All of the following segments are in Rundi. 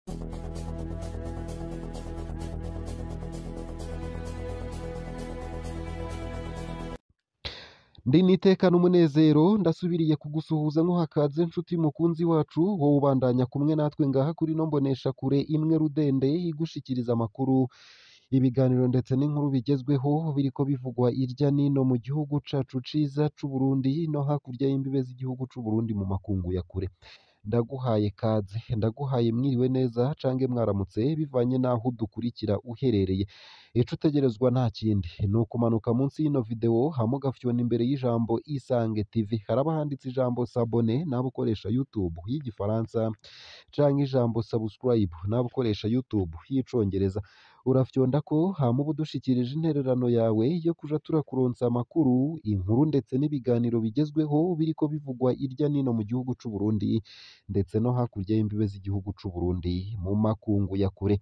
Ndi nitekana umunezero ndasubiriye kugusuhuza nko hakaze nshuti mukunzi wacu wowe ubandanya kumwe natwe ngaha kuri ino mboneshakure imwe rudende igushikiriza amakuru ibiganiro ndetse n'inkuru bigezweho biriko bivugwa irya nino mu gihugu cacu ciza c'Uburundi no hakurya y'imbibe z'igihugu c'Uburundi mu makungu ya kure ndaguhaye kaze ndaguhaye mwiriwe neza cange mwaramutse bivanye n'aho udukurikira uherereye ico utegerezwa nta kindi ni ukumanuka munsi y'ino video hama ugafyona imbere y'ijambo Isange TV haraba handitse ijambo sabone nawe ukoresha YouTube y'igifaransa canke ijambo subscribe nawe ukoresha YouTube y'icongereza urafyondako hama uba udushikirije intererano yawe yo kuja turakuronsa amakuru inkuru ndetse n'ibiganiro bigezweho biriko bivugwa irya nino mu gihugu c'Uburundi ndetse no hakurya y'imbibe z'igihugu c'Uburundi mu makungu ya kure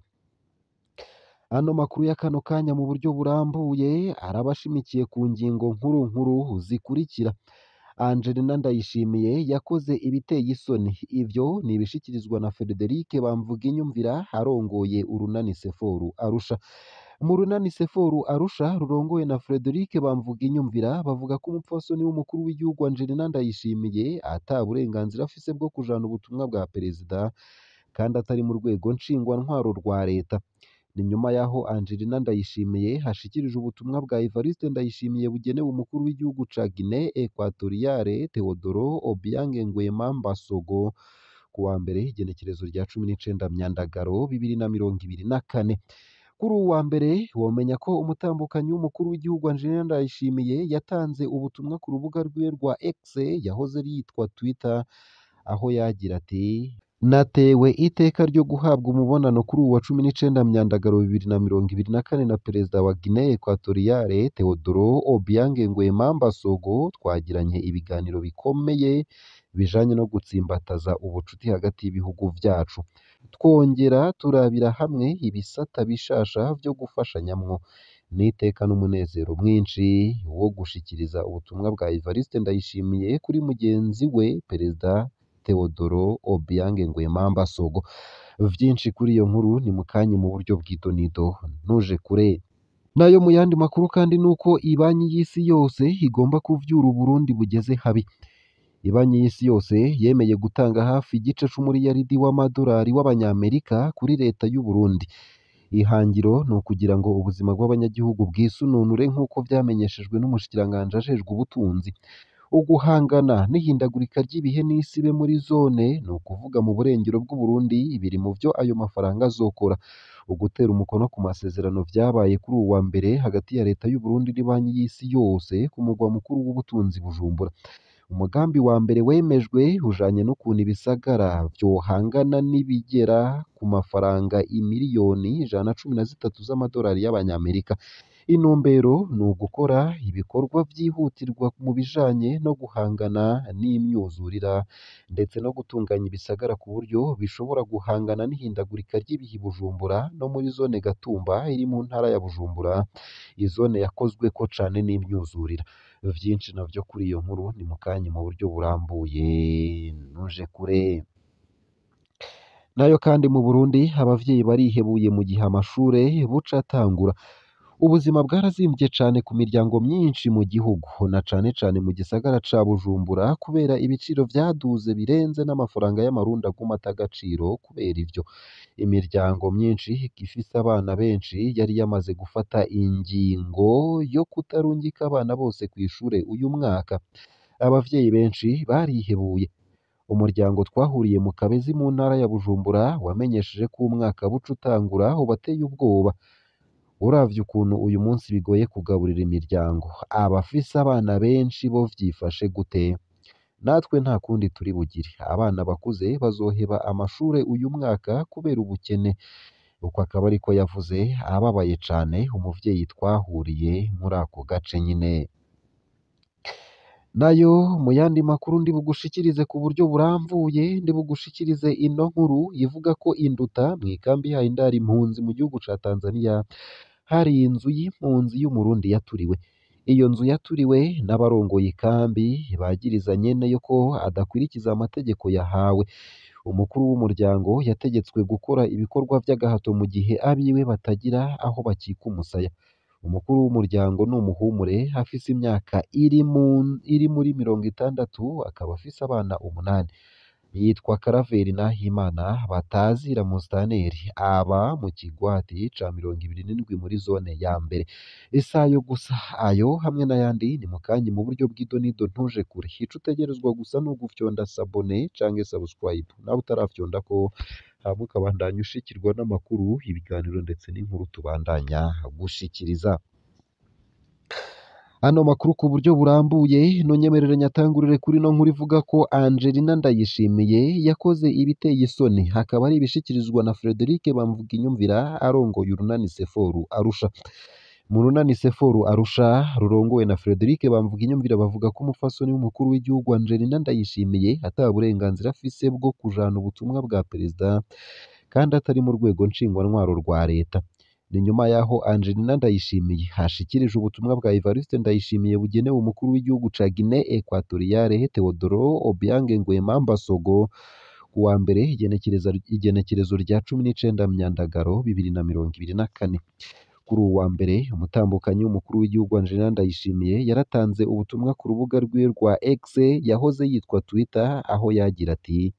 ano makuru ya kano kanya mu buryo burambuye araba ashimikiye ku ngingo nkuru nkuru zikurikira Angelina Ndayishimiye yakoze ibiteye isoni ivyo ni ibishikirizwa na Frederic Bamvuginyumvira arongoye urunani Seforu Arusha mu runani Seforu Arusha rurongoye na Frederic Bamvuginyumvira bavuga ko umupfasoni w'umukuru w'igihugu Angelina Ndayishimiye ata burenganzira afise bwo kujana ubutumwa bwa perezida kandi atari mu rwego nshingwantwaro rwa leta ni nyuma y'aho Angelina Ndayishimiye hashikirije ubutumwa bwa Evariste Ndayishimiye bugenewe umukuru w'igihugu ca Guinée Equatoriale Teodoro Obiang Nguema Mbasogo ku wa mbere igenekerezo rya cumi n'icenda Myandagaro bibiri na mirongo ibiri na kane kuri uwu wa mbere womenya ko umutambukanyi w'umukuru w'igihugu Angelina Ndayishimiye yatanze ubutumwa ku rubuga rwiwe rwa X yahoze yitwa Twitter aho yagira ati natewe iteka ryo guhabwa umubonano kuri uwu wa cumi n'icenda Myandagaro bibiri na mirongo ibiri na kane na perezida wa Guinée Equatoriale Teodoro Obiang Nguema Mbasogo twagiranye ibiganiro bikomeye bijanye no gutsimbataza ubucuti hagati y'ibihugu vyacu twongera turabira hamwe ibisata bishasha vyo gufashanyamwo n'iteka n'umunezero mwinshi wo gushikiriza ubutumwa bwa Evariste Ndayishimiye kuri mugenzi we perezida Teodoro Obiang Nguema Mbasogo vyinshi kuri iyo nkuru ni mukanye mu buryo bw'idonido ntuje kure nayo mu yandi makuru kandi nuko ibanyi y'isi yose igomba kuvyura Uburundi bugeze habi ibanyi y'isi yose yemeye gutanga hafi igice c'umuriyaridi w'amadolari w'abanyamerika kuri leta y'u Burundi ihangiro ni ukugira ngo ubuzima bw'abanyagihugu bwisununure nk'uko vyamenyeshejwe n'umushikiranganji ajejwe ubutunzi uguhangana n'ihindagurika ry'ibihe n'isi be muri zone ni ukuvuga mu burengero bw'Uburundi biri mu vyo ayo mafaranga azokora ugutera umukono ku masezerano vyabaye kuri uwu wa mbere hagati ya leta y'u Burundi n'ibanyi y'isi yose ku mugwa mukuru w'ubutunzi Bujumbura umugambi wa mbere wemejwe ujanye n'ukuntu ibisagara vyohangana n'ibigera ku mafaranga imiliyoni ijana na cumi na zitatu z'amadolari y'abanyamerika intumbero ni ugukora ibikorwa vyihutirwa mu bijanye no guhangana n'imyuzurira ndetse no gutunganya ibisagara ku buryo bishobora guhangana n'ihindagurika ry'ibihe i Bujumbura no muri zone Gatumba iri mu ntara ya Bujumbura izone yakozweko cane n'imyuzurira vyinshi navyo kuri iyo nkuru ni mukanye mu buryo burambuye ntuje kure nayo kandi mu Burundi abavyeyi barihebuye mu gihe amashure buca atangura ubuzima bwarazimvye cane ku miryango myinshi mu gihugu na cane cane mu gisagara ca Bujumbura kubera ibiciro vyaduze birenze n'amafaranga y'amarundi aguma ata agaciro kubera ivyo imiryango myinshi ifise abana benshi yari yamaze gufata ingingo yo kutarungika abana bose kw'ishure uyu mwaka abavyeyi benshi barihebuye umuryango twahuriye mu Kabezi mu ntara ya Bujumbura wamenyesheje ko umwaka buca utangura ubateye ubwoba uravye ukuntu uyu munsi bigoye kugaburira imiryango abafise abana benshi bo vyifashe gute natwe nta kundi turi bugire abana bakuze bazoheba amashure uyu mwaka kubera ubukene uko akaba ariko yavuze ababaye cane umuvyeyi twahuriye muri ako gace nyine nayo mu yandi makuru ndi bugushikirize ku buryo buramvuye ndi bugushikirize ino nkuru ivuga ko induta mw'ikambi yayo indari impunzi mu gihugu ca Tanzania hari inzu y'impunzi y'umurundi yaturiwe iyo nzu yaturiwe n'abarongoye ikambi bagiriza nyene yo ko adakurikiza amategeko yahawe umukuru w'umuryango yategetswe gukora ibikorwa vy'agahato mu gihe abiwe batagira aho bakika umusaya umukuru w'umuryango ni umuhumure afise imyaka iri, mu, iri muri mirongo itandatu akaba afise abana umunani yitwa Karaveri Nahimana batazira Musitanteri aba mu kigwati ca mirongo ibiri n'indwi muri zone ya mbere ese ayo gusa ayo hamwe n'ayandi ni mu kanya mu buryo bw'idonido ntuje kure ico utegerezwa gusa ni ugufyonda sabone canke subscribe nawe utarafyonda ko hama ukabandanya ushikirwa n'amakuru ibiganiro ndetse n'inkuru tubandanya gushikiriza ano makuru ku buryo burambuye nonyemerere nyatangurire kuri no nkuru ivuga ko Angelina Ndayishimiye yakoze ibiteye isoni hakaba ari ibishikirizwa na Frederic Bamvuginyumvira arongoye urunani Seforu Arusha mu runani Seforu Arusha rurongowe na Frederic Bamvuginyumvira bavuga ko umufasoni w'umukuru w'igihugu Angelina Ndayishimiye ata burenganzira afise bwo kujana ubutumwa bwa perezida kandi atari mu rwego nshingwantwaro rwa leta ni nyuma y'aho Angelina Ndayishimiye hashikirije ubutumwa bwa Evariste Ndayishimiye bugenewe umukuru w'igihugu ca Guinée Equatoriale Teodoro Obiang Nguema Mbasogo ku wa mbere igenekereza igenekerezo rya cumi n'icenda Myandagaro bibiri na mirongo ibiri na kane kuri uwu wa mbere umutambukanyi w'umukuru w'igihugu Angelina Ndayishimiye yaratanze ubutumwa ku rubuga rwiwe rwa X yahoze yitwa Twitter aho yagira ati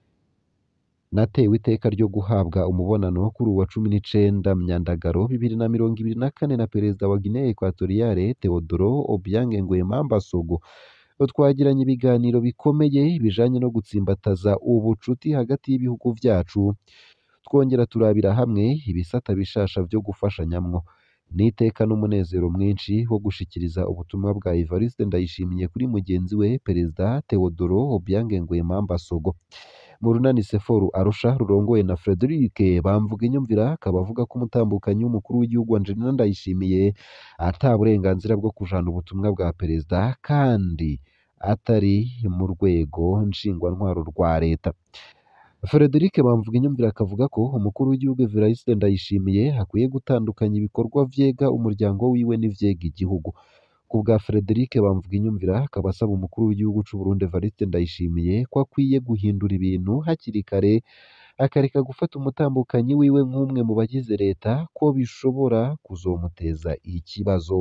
natewe iteka ryo guhabwa umubonano kuri uwa cumi n'icenda Myandagaro bibiri na mirongo ibiri na kane na perezida wa Guinée Equatoriale Teodoro Obiang Nguema Mbasogo twagiranye ibiganiro bikomeye bijanye no gutsimbataza ubucuti hagati y'ibihugu vyacu twongera turabira hamwe ibisata bishasha vyo gufashanyamwo n'iteka n'umunezero mwinshi wo gushikiriza ubutumwa bwa Evariste Ndayishimiye kuri mugenzi we perezida Teodoro Obiang Nguema Mbasogo mu runani Seforu Arusha rurongoye na Frederic Bamvuginyumvira akaba avuga ko umutambukanyi w'umukuru w'igihugu Angelina Ndayishimiye ata burenganzira bwo kujana ubutumwa bwa perezida kandi atari mu rwego nshingwantwaro rwa leta Frederic Bamvuginyumvira akavuga ko umukuru w'igihugu Evariste Ndayishimiye akwiye gutandukanya ibikorwa vyega umuryango wiwe n'ivyega igihugu ku bwa Frederic Bamvuginyumvira akaba asaba umukuru w'igihugu c'u Burundi Evariste Ndayishimiye ko akwiye guhindura ibintu hakiri kare akareka gufata umutambukanyi wiwe nk'umwe mu bagize leta ko bishobora kuzomuteza ikibazo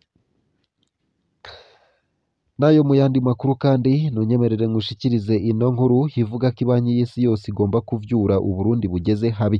nayo mu yandi makuru kandi nunyemerere ngushikirize ino nkuru ivuga ko ibanki y'isi yose igomba kuvyura Uburundi bugeze habi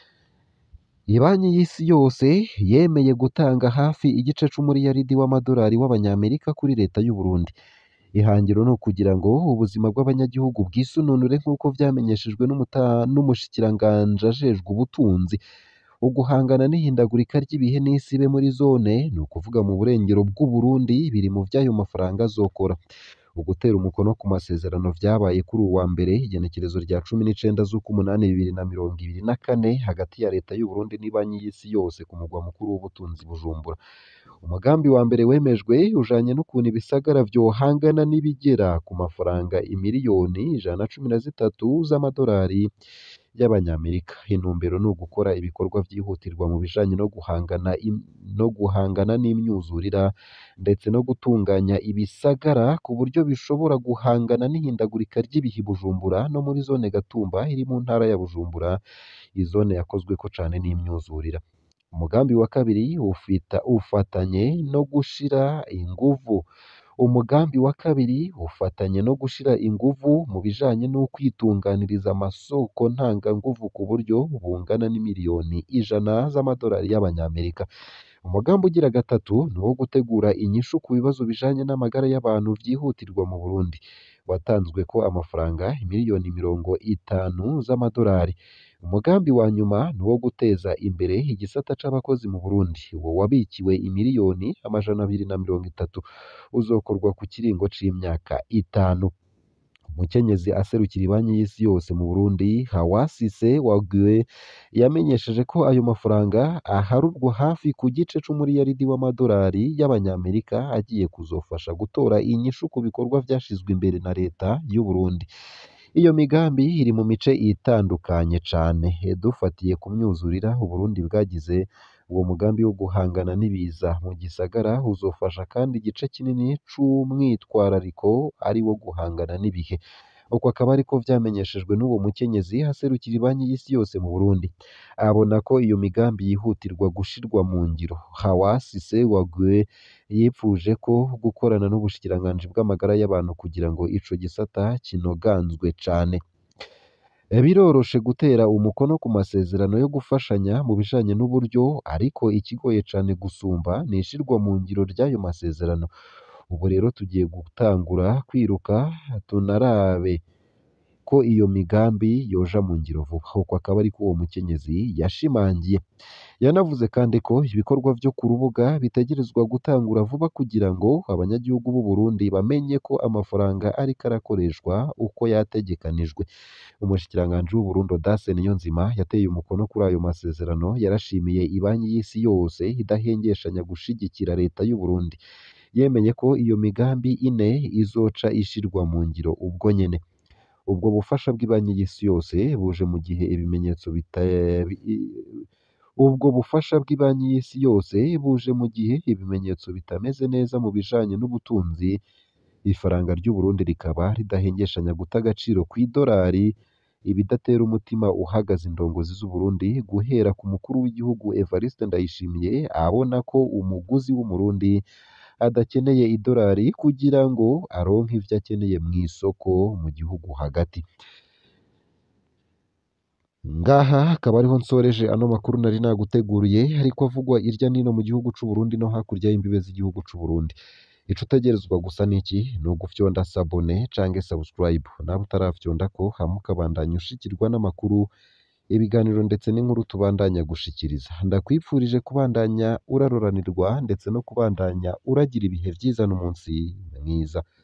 Ibanki y'isi yose yemeye gutanga hafi igice c'umuriyaridi w'amadolari w'abanyamerika kuri leta y'u Burundi ihangiro ni ukugira ngo ubuzima bw'abanyagihugu bwisununure nk'uko vyamenyeshejwe n'umuta- n'umushikiranganje ajejwe ubutunzi uguhangana n'ihindagurika ry'ibihe n'isibe muri zone ni ukuvuga mu burengero bw'u Burundi biri mu vy'ayo mafaranga azokora ugutera umukono ku masezerano vyabaye kuri uwu wa mbere igenekerezo rya cumi n'icenda z'ukumunani bibiri na mirongo ibiri na kane hagati ya leta y'u Burundi n'ibanki y'isi yose ku mugwa mukuru w'ubutunzi Bujumbura umugambi wa mbere wemejwe ujanye n'ukuntu ibisagara vyohangana n'ibigera ku mafaranga imiliyoni ijana na cumi na zitatu z'amadolari y'abanyamerika intumbero ni ugukora ibikorwa vyihutirwa mu bijanye no guhangana im- no guhangana n'imyuzurira ndetse no gutunganya ibisagara ku buryo bishobora guhangana n'ihindagurika ry'ibihe i Bujumbura no muri zone Gatumba iri mu ntara ya Bujumbura izone yakozweko cane n'imyuzurira umugambi wa kabiri ufita ufatanye no gushira inguvu umugambi wa kabiri ufatanye no gushira inguvu mu bijanye no kwitunganiriza amasoko ntanganguvu ku buryo bungana n'imiliyoni ijana z'amadolari y'abanyamerika umugambi ugira gatatu ni uwo gutegura inyishu ku bibazo bijanye n'amagara y'abantu vyihutirwa mu Burundi watanzwe ko amafaranga miliyoni mirongo itanu z'amadolari umugambi wa nyuma ni uwo guteza imbere igisata c'abakozi mu Burundi uwo wabikiwe imiliyoni amajana abiri na mirongo itatu uzokorwa ku kiringo c'imyaka itanu umukenyezi aserukira ibanki y'isi yose mu Burundi Hawasise Wague yamenyesheje ko ayo mafaranga aharurwa hafi ku gice c'umuriyaridi w'amadolari y'abanyamerika agiye kuzofasha gutora inyishu ku bikorwa vyashizwe imbere na leta y'u Burundi iyo migambi iri mu mice itandukanye cane dufatiye ku myuzurira Uburundi bwagize uwo mugambi wo guhangana n'ibiza mu gisagara uzofasha kandi igice kinini c'umwitwarariko ari wo guhangana n'ibihe uko akaba ariko vyamenyeshejwe n'uwo mukenyezi aserukira ibanki y'isi yose mu Burundi abona ko iyo migambi yihutirwa gushirwa mu ngiro Hawasi Sewagwe yipfuje ko gukorana n'ubushikiranganji bw'amagara y'abantu kugira ngo ico gisata kinoganzwe cane biroroshe gutera umukono ku masezerano yo gufashanya mu bijanye n'uburyo ariko ikigoye cane gusumba ni ishirwa mu ngiro ry'ayo masezerano ubu rero tugiye gutangura kwiruka tunarabe ko iyo migambi yoja mu ngiro vuba uko akaba ariko uwo mukenyezi yashimangiye yanavuze kandi ko ibikorwa vyo ku rubuga bitegerezwa gutangura vuba kugira ngo abanyagihugu b'u Burundi bamenye ko amafaranga ariko arakoreshwa uko yategekanijwe umushikiranganji w'u Burundi Audace Niyonzima yateye umukono kuri ayo masezerano yarashimiye ibanki y'isi yose idahengeshanya gushigikira leta y'u Burundi yemeye ko iyo migambi ine izoca ishirwa mu ngiro ubwo nyene ubwo bufasha bw'ibanki y'isi yose buje mu gihe ibimenyetso bita ubwo bufasha bw'ibanki y'isi yose buje mu gihe ibimenyetso bitameze neza mu bijanye n'ubutunzi ifaranga ry'u Burundi rikaba ridahengeshanya guta agaciro kw'idolari ibidatera umutima uhagaze indongozi z'u Burundi guhera ku mukuru w'igihugu Evariste Ndayishimiye abona ko umuguzi w'umurundi adakeneye idolari kugira ngo aronke ivyo akeneye mw'isoko mu gihugu hagati ngaha akaba ariho nsoreje ano makuru nari naguteguriye ariko avugwa irya nino mu gihugu c'u Burundi no hakurya y'imbibe z'igihugu c'u Burundi ico utegerezwa gusa niki ni ugufyonda sabone canke subscribe nawe utaravyondako hama ukabandanya ushikirwa n'amakuru ibiganiro ndetse n'inkuru tubandanya gushikiriza ndakwipfurije kubandanya uraroranirwa ndetse no kubandanya uragira ibihe vyiza n'umunsi mwiza